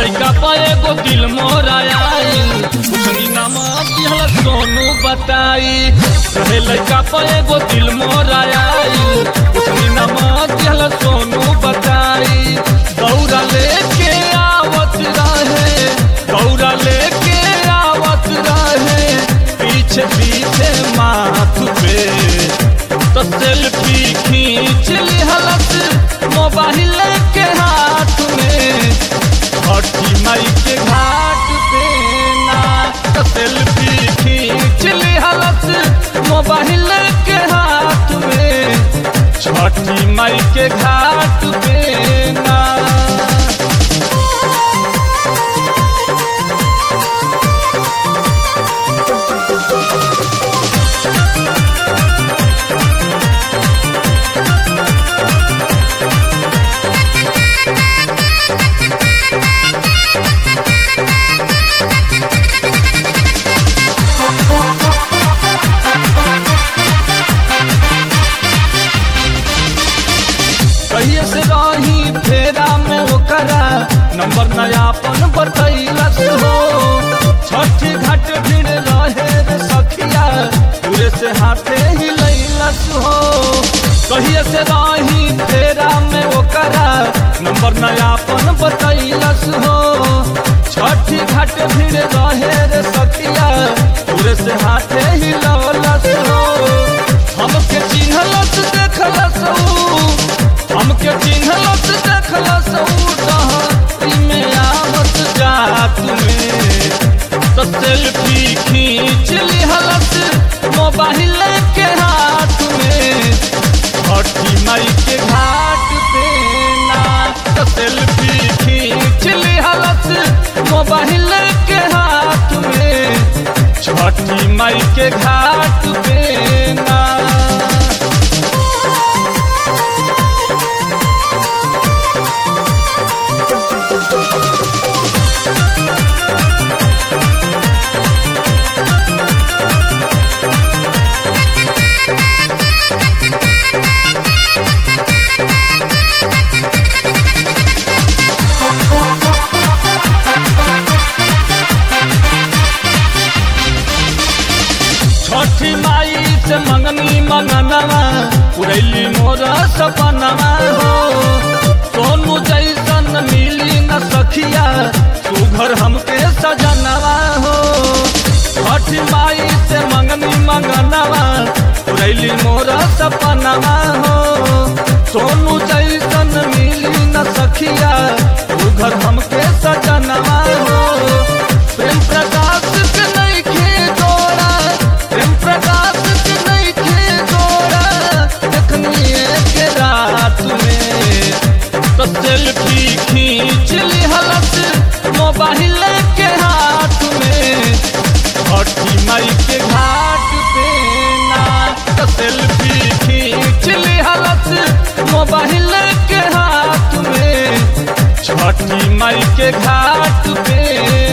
लइका पे एगो दिल मोरा आइल पूछनी नाम दिहल सोनू बताई रहे लइका पे एगो दिल मोरा आइल पूछनी नाम दिहल सोनू बताई दौड़ा लेके आवत रहे दौड़ा लेके आवत रहे पीछे पीछे माथ पे तो सेल्फी खींच लिहलस मोबाइल के हाथ में छठी मई के घाट पे ना तो सेल्फी खींच लिहलस मोबाइल के हाथ में छठी मई के घाट पे ना कहिए से रही फेरा में ओकरा नंबर नयापन बतैलस हो छठी घाट भीड़ रहे रे सखिया पूरे से हाथे ही लैलस हो कहिए से रही फेरा में ओकरा नंबर नयापन बतैलस हो छठी घाट भीड़ रहे रे सखिया पूरे से हाथे ही लवलस हो हमके चिन्हलस देखलस ऊ हमके चिन्हलस देखलस उही में आवत जात में तो सेल्फी खींच लिहलस मोबाइल के हाथ में छठी मई के घाट पे ना तो सेल्फी खींच लिहलस मोबाइल के हाथ में छठी मई के घाट पे ना छठी माई से मंगनी मंगनवा उड़ैली मोर सपनवा हो सोनू जैसन मिली न सखिया तू घर हमके सजनवा हो छठी माई से मंगनी मंगनवा उड़ैली मोर सपनवा हो सोनू जैसन मिली न सखिया तू घर हमके सजनवा हो प्रेम प्रकाश के नइखे जोड़ा प्रेम प्रकाश के नइखे जोड़ा देखनी के रात में तो सेल्फी खींच लिहलस मोबाइल के हाथ में छठी मई के घाट पे ना तो सेल्फी खींच लिहलस मोबाइल के हाथ में छठी मई के घाट पे